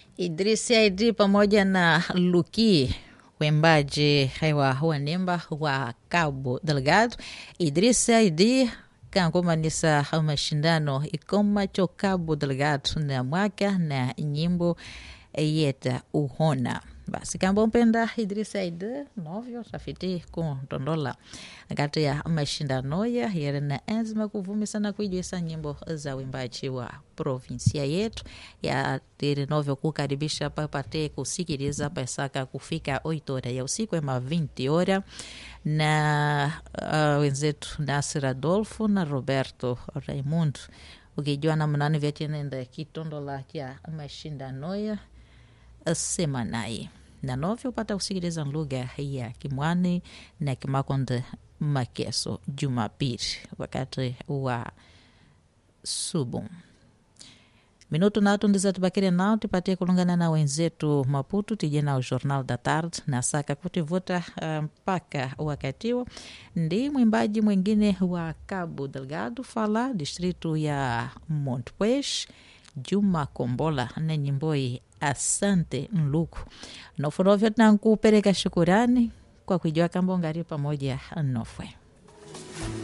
Idrisi Aidi pamoja na Luki wembaji wa wanemba wa Cabo Delgado. Idrisi Aidi kankomanisa mashindano ikomacho Cabo Delgado na mwaka na nyimbo yeta uhona basi kamba mpenda Idrisa Aidi novyo tafiti kuntondola kati ya mashindano ya yere na enzima kuvumisa na kuijwisa nyimbo za wimbaji wa provinsia yetu ya tiri novyo kukaribisha papate kusikiliza pasaka kufika 8 hora ya usiku ema 20 hora na uh, wenzetu Nasir Adolfo na Roberto Raimundo ukijua namnani vyatinenda kitondola kya mashindano ya semanai na novyo upata kusikiliza lugha ya Kimwani na Kimakonde Makeso Jumapili wakati wa subu minuto natu ndiza tubakire nao tipatie kulungana na wenzetu Maputo tije na o Jornal da Tarde na saka kutivuta mpaka uh, wakatiwo ndi mwimbaji mwingine wa Cabo Delgado fala distritu ya Montpuez Juma Kombola na nyimboi Asante Nluku nofunovyo tankupereka shukurani kwa kujua kambongari pamoja nofwe